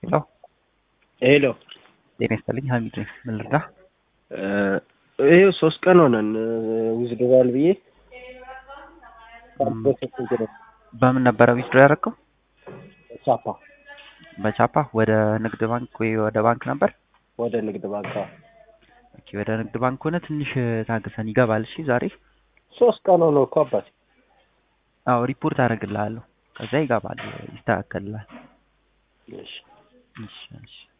ሄሎ ሄሎ ጤና ይስጥልኝ ሀሚድ ነኝ። ምን ልርዳ? ይሄው ሶስት ቀን ሆነን ዊዝድሮዋል ብዬ በምን ነበረ ዊዝድሮ ያደረገው? ቻፓ በቻፓ ወደ ንግድ ባንክ ወይ ወደ ባንክ ነበር? ወደ ንግድ ባንክ አዎ። ኦኬ ወደ ንግድ ባንክ ሆነ ትንሽ ታግሰን ይገባል። እሺ ዛሬ ሶስት ቀን ሆነው እኮ አባቴ። አዎ ሪፖርት አደርግልሃለሁ። ከዛ ይገባል፣ ይስተካከልላል። እሺ እሺ እሺ